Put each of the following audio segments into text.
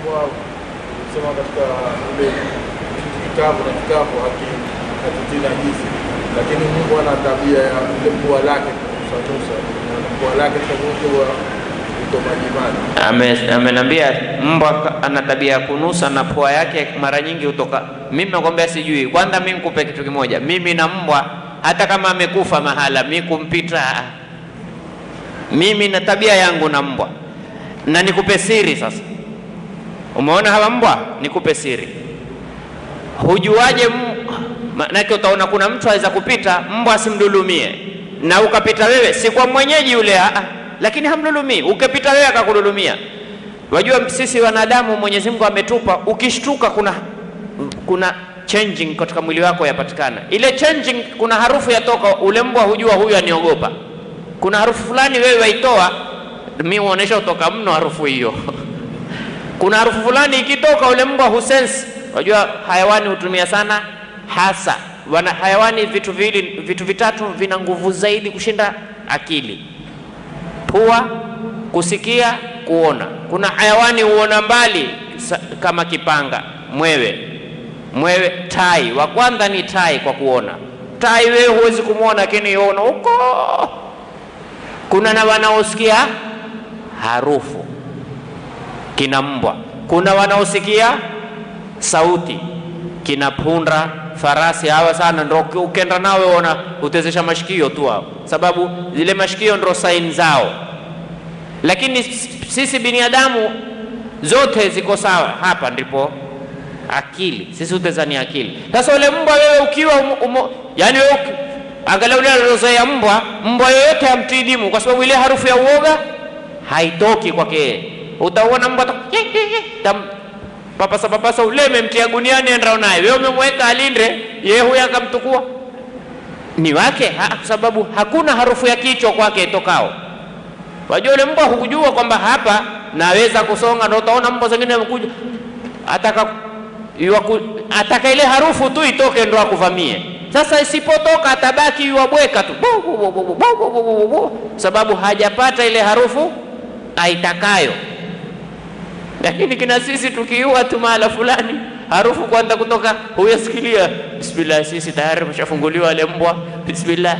mbwa sema katika ule kitu kikavu na kikavu haki- hakitii najisi, lakini mbwa ana tabia ya ile pua lake kunusanusa, na pua lake litakuwa ito majimaji. Ame- amenambia mbwa ka- ana tabia ya kunusa na pua yake mara nyingi hutoka. Mimi nakwambia sijui. Kwanza mimi nikupe kitu kimoja, mimi na mbwa hata kama amekufa mahala, mi kumpita, ah. mimi na tabia yangu na mbwa. Na nikupe siri sasa, umeona hawa mbwa, nikupe siri. Hujuaje? m- Maanake utaona kuna mtu aweza kupita mbwa asimdulumie, na ukapita wewe, si kwa mwenyeji yule, ah, ah, lakini hamdulumii. Ukipita wewe akakudulumia. Wajua sisi wanadamu Mwenyezi Mungu ametupa, ukishtuka kuna kuna changing katika mwili wako yapatikana. Ile changing, kuna harufu yatoka, ule mbwa hujua huyu aniogopa. Kuna harufu fulani wewe waitoa, mi huonesha utoka mno harufu hiyo kuna harufu fulani ikitoka, ule mbwa husense. Unajua hayawani hutumia sana hasa wana hayawani, vitu viwili, vitu vitatu vina nguvu zaidi kushinda akili: pua, kusikia, kuona. Kuna hayawani huona mbali sa- kama kipanga, mwewe. Mwewe, tai wa kwanza ni tai kwa kuona. Tai wewe huwezi kumwona, lakini yona huko. Kuna na wanaosikia harufu kina mbwa. Kuna wanaosikia sauti kina punda, farasi. Hawa sana ndo uki- ukenda nawe ona utezesha mashikio tu hao, sababu zile mashikio ndo saini zao. Lakini s- sisi binadamu zote ziko sawa. Hapa ndipo akili, sisi utezani akili. Sasa ule mbwa wewe ukiwa umo, umo, yani wewe uki- angalia ule alizoea mbwa, mbwa yoyote hamtii dimu, kwa sababu ile harufu ya uoga haitoki kwake yeye. Utaona mbwa ta- ye, ye, ye, tam papasa papasa ule memtia guniani enda naye, wewe umemweka alinde, yeye huyo akamtukua ni wake, ha, kwa sababu hakuna harufu ya kichwa kwake itokao. Wajua ule mbwa hukujua kwamba hapa naweza kusonga, ndio utaona mbwa zingine wamekuja ataka yuwaku, ataka ile harufu tu itoke ndo akuvamie. Sasa isipotoka atabaki yuwabweka tu bu, bu, bu, bu, bu, bu, bu, bu, bu, bu, sababu hajapata ile harufu aitakayo. Lakini kina sisi tukiua tu mahala fulani, harufu kwanza kutoka, huyasikilia bismillah, sisi tayari mshafunguliwa ile mbwa, bismillah.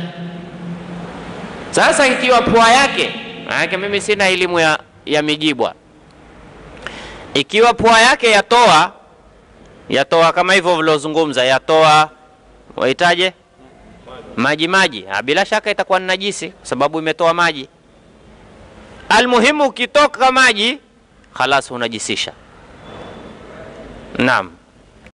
Sasa ikiwa pua yake, maanake mimi sina elimu ya, ya mijibwa, ikiwa pua yake yatoa yatoa kama hivyo vilozungumza, yatoa wahitaje maji maji, ah, bila shaka itakuwa ni najisi kwa sababu imetoa maji. Almuhimu ukitoka maji, khalas unajisisha. Naam.